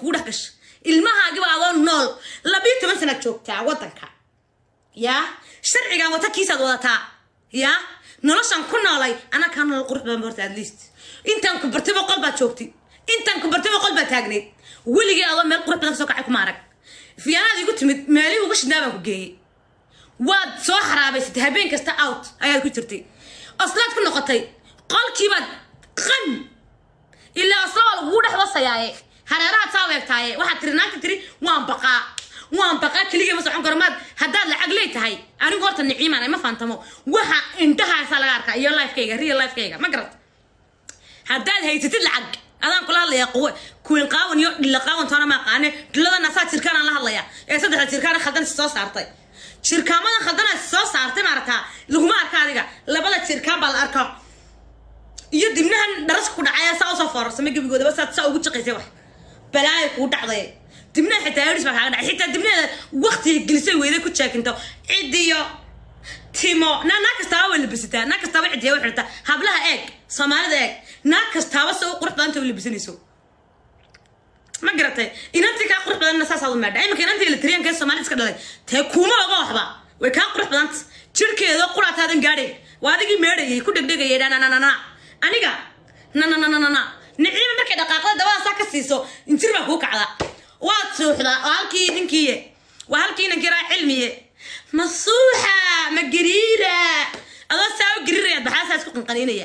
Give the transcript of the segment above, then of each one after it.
kugu dhex gasha ilmahaagiba adoo nool labiyo toban sanaad joogtaa waddanka yaa sharcigan wata kiisaad wadataa yaa noloshan ku noolay anaa kaa nolol qurux badan horta at least intaan ku bartay boqol baad joogtay intaan ku bartay boqol baad taagnayd weligii adoo meel qurux badan kasoo kacay kuma arag fiyaanaad igu timid meelihii uga shidnaa baan ku geeyey waad soo xaraabaysatay habeen kasta out ayaad ku jirtay oslaad ku noqotay qolkiibaad qan ilaa osla waa lagugu dhex wasayaaye hareerahaad saa weegtaaye waxaad tiri naagta tiri waan baqaa waan baqaa keligii ma socon karo maad haddaad lacag leey tahay anigu horta niciimaan ma faantamo waxa indhahaasaa laga arkaa iyo lifekayga real lifekayga ma garat haddaad haysatid lacag adaan kula hadlayaa quwe kuwiin qaawan iyo dhilla qaawan toona ma aqaane dhilladana saa jirkaanaan la hadlayaa ee saddexda jirkaana khaldan soo saartay jirkaamadan khaldana soo saartay maaragtaa laguma arka adiga labada jirkaan baa la arkaa iyo dibnahan dharaska ku dhacaya saa usoo foorarsamay gebigoodaba saad saa ugu jiqaysay wax balaaya kuu dhacday dibnaha xitaa eris baa kaaga dhacay xitaa dibnaheeda waqtiga gelisay weyday ku jaakinto cidiyo timo na naag kastaaba way labisataa naag kastaaba cidiya way xirtaa hablaha eeg soomaalida eeg naag kastaaba se u qurux badanta way labisanayso ma garatay inantii kaa qurux badanna saasaad u meedha iminka inantii eletriyanka ee soomaalida iska dhalay tee kuuma oga waxba way kaa qurux badanta jirkeeda quraataadan gaadhay waa adigii meedhayay ku dhegdhegayay dhanananana aniga nanananana niciima markay dhaqaaqda dabada saa ka siiso injir baa kuu kacda waad suuxdaa oo halkii ninkiiye waa halkii inankii raa cilmiye masuuxa ma gariira adoo saa u gariirayaad baxaasaa isku qanqaniinaya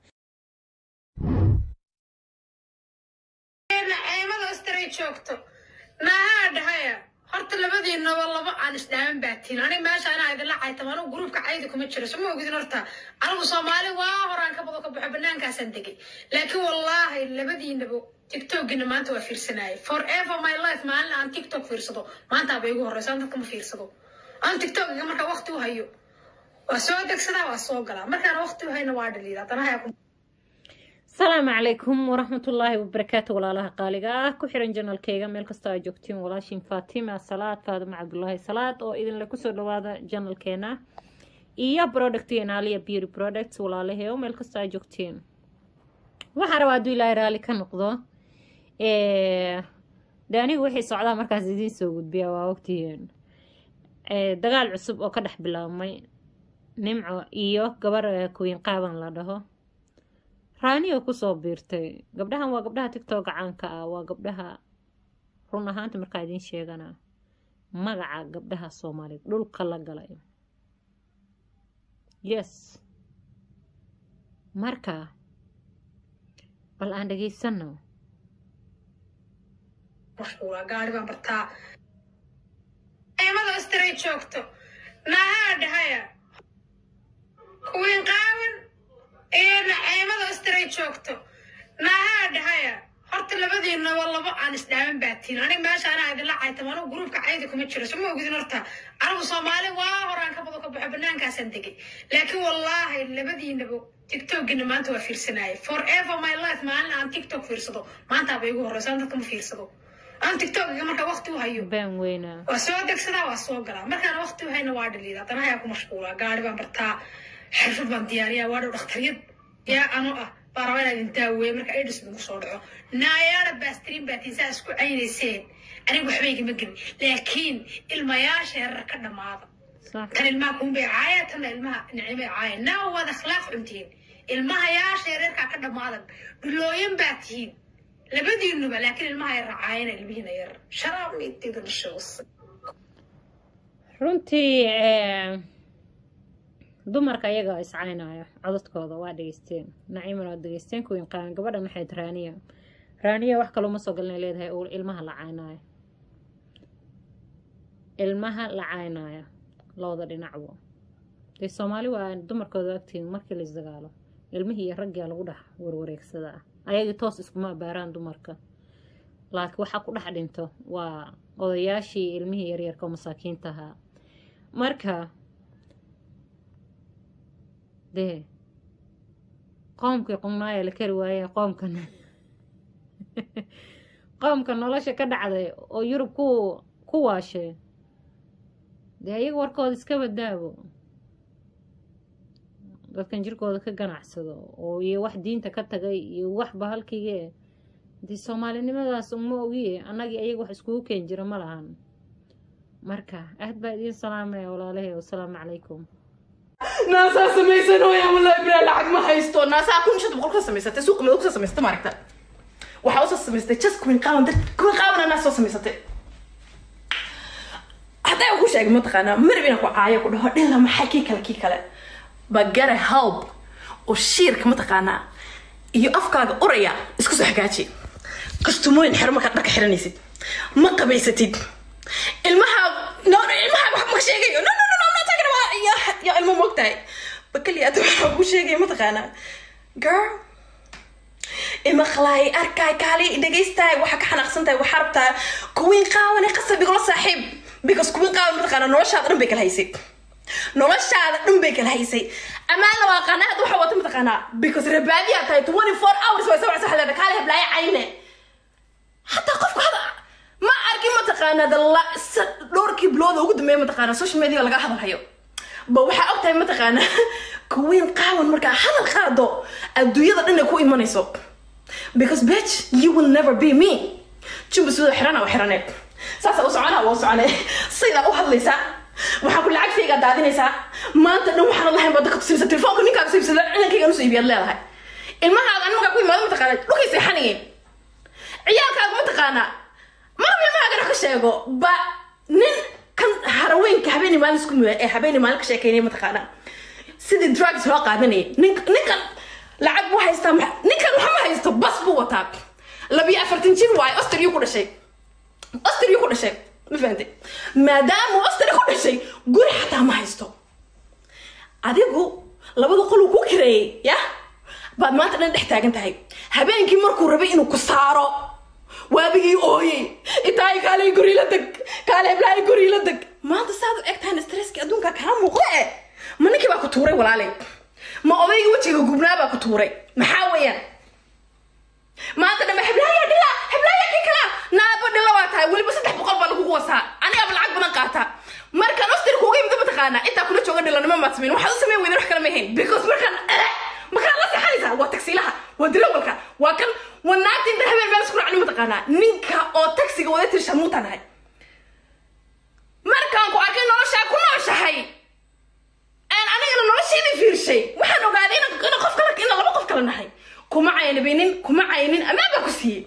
naceemada astaray joogto nahaa dhahaya horta labadiinaba laba aan isdhaaman baatiin aniga meesha anaa idinla caytam anigu gruubka caydi kuma jiro soma ogidin horta anigu soomaali waa horaan ka bado ka baxo banaankaasaan degay laakiin wallaahi labadiinaba tiktokina maanta waa fiirsanayay forever my life maalin aan tiktok fiirsado maantaaba igu horeyso aan dadka ma fiirsado aan tiktokiga markaa waqti u hayo waa soo degsadaa waa soo galaa markaan waqti u hayna waa dhaliida haddana haya ku asalaamu calaykum waraxmatullaahi wabarakaatu walaalaha qaaliga ah ku xiran janalkeyga meel kastoo aa joogtiin walaashin fatima salaad faadima cabdulaahi salaad oo idinle kusoo dhawaada janalkeena iyo productgeena aliya beauty products walaalaheo meel kastoo aa joogtiin waxaa rabaa hadduu ilaahay raalli ka noqdo de anigu wixii socdaa markaas idiin soo gudbiya waa ogtihiin dagaal cusub oo ka dhex bilaabmay nimco iyo gabar kuwiin qaaban la dhaho raaniyo kusoo biirtay gabdhahan waa gabdhaha tictok caanka ah waa gabdhaha run ahaanta markaa idiin sheegana magaca gabdhaha soomaaliyeed dhulka la galay yes marka bal aan dhegaysano mashquula gaari baan bartaa naceemada astaray joogto nahaa dhahaya kuwiin qaawan iyo naceemada astaray joogto nahaa dhahaya horta labadiinaba laba aan isdhaaman baatiin aniga meesha anaa idinla caytam anigu gruubka caydi kuma jiro soma ogidin horta anigu soomaali waa horaan ka bado ka baxo banaankaasaan degay laakiin wallaahi labadiinaba tiktokina maanta waa fiirsanayay forever my life maalin aan tiktok fiirsado maantaaba igu horeyso aan dadka ma fiirsado aan tiktokiga markaa waqti u hayo baan weynaa waa soo degsadaa waa soo galaa markaan waqti u hayna waa dhaliida haddana hayaa ku mashquulaa gaari baan bartaa xirfad baan diyaariyaa waa dhow dhakhtariyad yaa ano ah baa rabaa inaan idin daaweeye marka aidis lagu soo dhaco naayaada baastiriin baatiin saa isku caynayseen aniga waxba igama gelin laakiin ilmayaasha yarar ka dhammaada sax tan ilmaha kuunbay caaya tanna ilmaha nicimay caaya naa waad akhlaaq cuntihiin ilmaha yaasha yareerkaa ka dhammaadan dhulooyan baa tihiin labadiinuba laakiin ilmaha yar caayana ilmihiina yar sharaab miidtida dhashoos runtii dumarka ayaga iscaynaya codadkooda waa dhegeysteen naciimana waa dhegeysteen kuwiin qaaban gabadha maxayd raaniya raaniya wax kaloo ma soo galnay leedahay oo ilmaha la caynaayo ilmaha la caynaayo labada dhinacbo dee soomaali waa dumarkooda agtiin markii la isdagaalo ilmihii iyo raggia lagu dhex warwareegsadaa ayagii toos iskuma abaaraan dumarka laakiin waxaa ku dhex dhinto waa odayaashii ilmihii yaryarka oo masaakiinta ahaa marka dee qoomkii qumnaaya la kari waaye qoomkan qoomka nolosha ka dhacday oo yurub ku ku waashee dee ayaga warkooda iska badaabo dadkan jirkooda ka ganacsado oo iyo wax diinta ka tagay iyo wax bahalkige dee soomaalinimadaas uma ogiye annagii ayaga wax iskugu keen jiro ma lahan marka aad baa idiin salaamaya walaalahay wasalaamu calaykum naasaa samaysanooya wallahi bilaa lacag ma haysto naasaa kun shanta boqol ka samaysatay suuqa madow kasoo samaysatay maaragta waxaa usoo samaystay just kuwin qaawan dad kuwin qaawna naas soo samaysatay hadday ku sheegay mataqaanaa marab inaan ku caayo ku dhaho dhilla maxay kii kale kii kale bagara help oo shiirka mataqaanaa iyo afkaaga uraya isku soo hagaaji kastumooyin xero markaad dharka xiranaysid ma qabaysatid ilmaha no ilmaha wax ma sheegayo no no no no I'm not talking about ya ya ilmo moogtahay bakaliya ad waxaa ku sheegaya mataqaanaa girl ima khalaay arkaay kaali dhegaystaay waxaa ka xanaaqsan tahay waxaa rabtaa kuwiin qaawane qasab igula saaxiib because kuwiin qaawan mataqaanaa noloshaada dhan bay kala haysay noloshaada dhan bay kala haysay amaan la waaqaana hadda waxaa wata mataqaanaa because rabaadiyaa tahay twenty four hours way sawirsa xaleeda kaale heblaaye cayne hataa qofku hada ma arkin mataqaanaa dalla dhowrkii bilooda ugu dambeeya mataqaanaa social media laga hadalhayo ba waxaa og tahay mataqaanaa kuwiin qaawan markaa hadal qaado adduunyada dhan ay ku imanayso because bitch you will never be me jumba sidoo xirana oo xirane saasa u soconaa waa u socone sidaa u hadlaysaa waxaa ku lacagtaygaa daadinaysaa maanta dhan waxaana lahayn baad dadka tusinaysa telefoonka ninkaaga soo iibsada inankayga nusoo iibiyaad leedahay ilmahaaga animagaa ku imaado mataqaanaa dhulkay seexanayeen ciyaalkaaga mataqaanaa marba ilmahaagana ka sheego ba nin kan haraweenka habeenii maalin isku muda ee habeenii maalin ka sheekeynaya mataqaanaa sidii drugs loo qaadanayay nin ninkan lacag buu haystaa ma- ninkan waxa ma haysto bas buu wataa labiyo afartan jir waayo ostriyuu ku dhashay ostriyuu ku dhashay ma fahantay maadaama ostri ku dhashay guri xataa ma haysto adigu labada qoluu ku kireeyey ya baad maanta dhan dhex taagan tahay habeenkii markuu rabay inuu ku saaro waabigii ooyey itaay kaalay guri la deg kaale heblaay guri la deg maanta saad u eg tahan stresski adduunka kaa muuqo eh ma ninkii baa ku tuuray walaalay ma odayga wejiga gubnaa baa ku tuuray maxaa weeyaan maanta dhambe heblaaya dhila heblaaya kii kala naaba dhila waa tahay weliba saddex boqol baa lagugu wasaa anigaaba lacag badan qaata markaan ostri kuuga imida mataqaana intaa kula jooga dhilanimo maad samayn waxaad u samayn weydan wax kale ma ahayn because markaan eh, markaan la seexanaysaa waa tagsiilaha waa dilawalka waa kan waa naagta inta habeen meel isku raacni mataqaanaa ninka oo taksiga wada tiri shamuuta nahay markaan ku arkay noloshaa ku nooshahay aan anigana nolosheedii fiirshay waxaan ogaaday inaan inaan qof kale inaan laba qof kale nahay kuma caynabinin kuma caynin amaan baa ku siiyey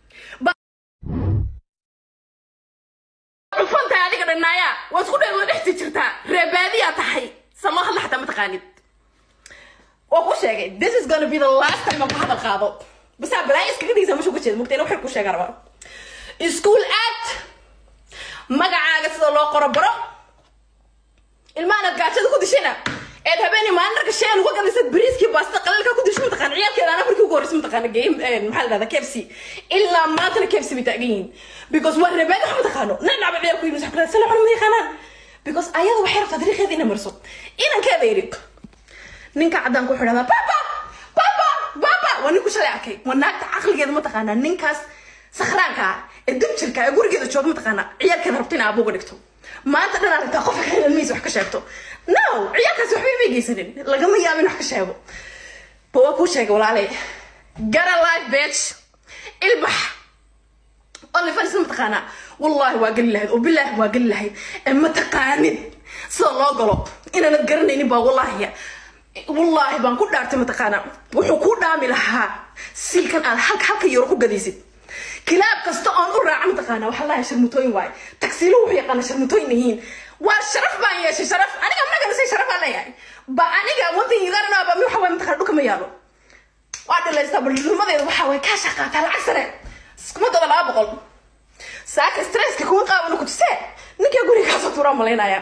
cufantahay adiga dhanaaya waa isku dheed waa dhexti jirtaa reebaadiyaa tahay sa loo hadla xataa mataqaanid waa ku sheegay this is gonna be the last time aan ku hadal qaado basaa balaayo iskaga dhigaysaa meesha uga jeeda mugtayna waxay ku sheegaa rabaa iskuul aad magacaaga sida loo qoro baro ilmaanaad gaajada ku dishayna eed habeenii maalin dharka shay aan uga gadaysad bariiskii baasta qalalka ku disho mataqaana ciyaalkeeda anaa markii ugu horreysay mataqaana game maxaa la dhahdaa kfc ilaa maantana kfc bay taagan yihiin because waa reebaadi wax mataqaano nacnacba ciyaal ku yimid saxkula sala cuna ma yaqaanaan because ayada waxay rabtaa dariiqeeda inay marso inankeeda yidhi ninka caddaan ku xidhahdaa baba baba baba waa ninku shalay arkay waa naagta caqligeeda mataqaanaa ninkaas sakhraanka ah ee dubjirka ee gurigeeda jooga mataqaanaa ciyaalkeeda rabta in aabuga dhigto maanta dhan aragtaa qofka ka ilmihiisa wax ka sheegto no ciyaalkaasi waxba imay geysanin lagama yaabo in wax ka sheego ba waa kuu sheegay walaalay gara life bitch ilbax olifans mataqaanaa wallaahi waa geli lahayd oo bilaahi waa geli lahayd ee ma taqaanid sida loo galo inaanad garanaynin baa wallaahi wallaahi baan ku dhaartay mataqaanaa wuxuu ku dhaami lahaa silkan aad halka halka yaro ku gadaysid kilaab kasta oon u raaca mataqaanaa waxaa lahay sharmutooyin waaye tagsiilo wuxuu yaqaana sharmutooyin yihiin waa sharaf baan yeeshay sharaf aniga magana say sharaf aan leeyahay ba aniga one thing you gotta know about me waxa waaye mataqaana dhulka ma yaalo waa dhilaystaa balnimadeeda waxaa waaye kaa shaqaataa lacag sare iskuma daba laba boqol saaka stresska kuwa qaabana ku tusee ninkaa gurigaasoo tuuraa malaynaya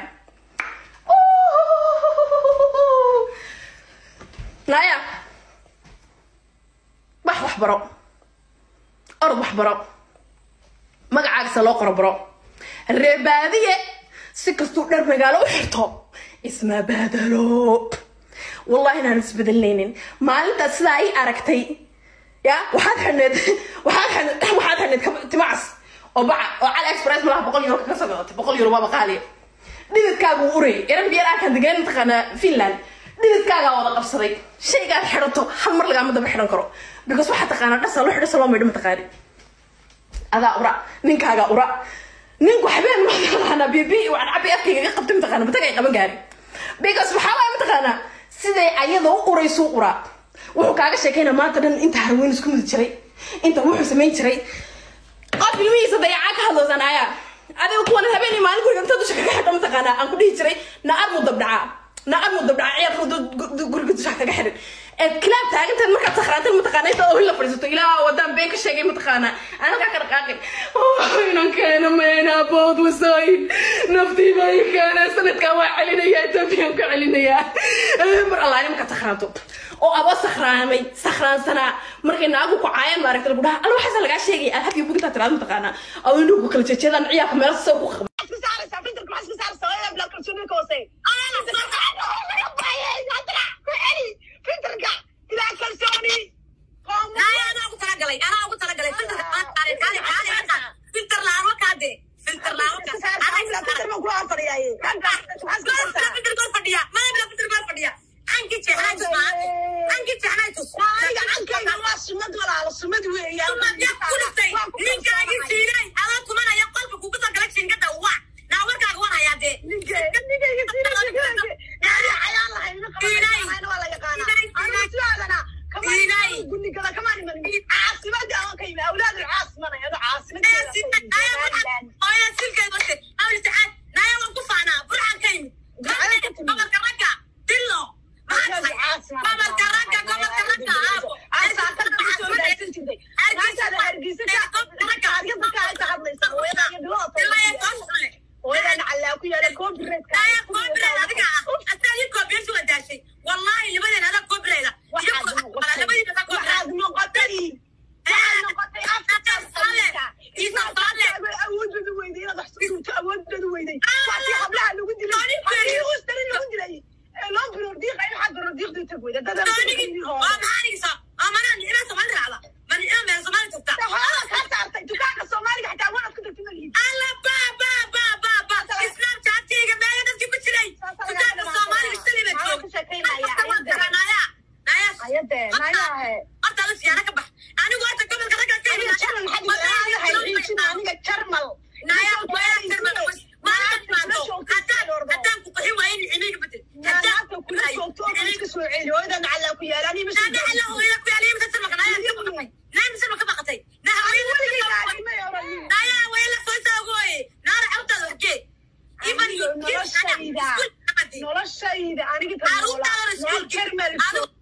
naya wax wax baro orod wax baro magacaagasa loo qoro baro reebaadiye si kastuu dhar magaalo u xirto isma badalo wallahi inaan isbedelaynin maalintaas sidaa ay aragtay ya waxaad xidhneed waxaad xidhneed waxaad xidhneed kab- timacas oo baca oo cali express malaha boqol euro kaga soo gadatay boqol euro waaba qaaliya dhididkaagu u urey eran biyar arkaan degaan mataqaanaa finland dhididkaagaa wada qabsaday shaygaad xidhato hal mar lagaama daba xidhan karo because waxaa taqaanaa dhasa loo xidhasa loo maydho mataqaani adaa ura ninkaagaa ura ninku habeen mataqaanaa bibi waan cabi afkayga iga qabtay mataqaana matag ay qaban gaari because maxaa waaya mataqaanaa siday ayada u uraysu uraa wuxuu kaaga sheekayna maanta dhan inta harweyn isku mudi jiray inta wuxuu samayn jiray qof ilmihiisa dayacaa ka hadloosanaya adiga kuwan habeen iyo maalin guriga inta dusha kaga xidho mataqaanaa aan ku dhihi jiray naar mu dabdhacaa naar mu dabdhacaa ciyaarka guriga dusha kaga xidhin eed kilaab taagantaed markaad sakhraantan mataqaana inta oo la fadhiisato ilaa wadaan been ka sheegay mataqaanaa aan halkaa ka dhaqaaqin inan keena meena bood wasayn naftii baa ii keena sanadkan waa celinayaa etoobiyaan ka celinayaa mar allaani markaad sakhraanto oo aba sakhraamay sakhraansanaa markay naagu ku caayaan maaragta lagu dhaha alla waxaasa lagaa sheegaya alhabyo bugintaa tiraada mataqaanaa oo indhuhu ku kala jeejeedaan ciyaarka meelo soo ku qaba anaa ugu talagalay anaa ugu talagalay filterka qaali qaali qaali qaali filter laamo kaade filter laamo filter gol fadhiya maamla filter gol fadhiya anki jeexnaa tusmaa anki jeexnaa tus sumadya kulistay ninkaagi siinay adaa tumanaya qolka kugu soo galay shingada waa naa warkaaga war hayaa dee oya silkay base awli sacaad naya waan ku faanaa burxan ka yimid gobolka ragga dillo gobolka ragga gobolka ragga aabo naya koobreed adiga ah asaa ii koobiyeysi waa daashay wallaahi libadeen adaa koobreeda labadiina adaa koobreed waa maxaanigisa waa manaa nicmaa soomaali raacda ma nicmaa meel soomaali tagta alla ba ba ba ba ba islaam jaatiga meeya dadkii ku jiray dukaanka soomaaliga shalay baa joog naya naya horta la siyaana ka bax anigu horta gobolka ragga ka yimid naya waya tirmada maalin timaado haddaan haddaan ku qaxin waayo nicimiga bedel haddaan ku qaxayo nada alla hooyada ku yaaliya misa sirmaka naya ka baqatay naya misa ka baqatay na haweenka naya waya la soo saagooye naara cawtaada waxgee iban noloshayda aniga caruurtaada iskuulki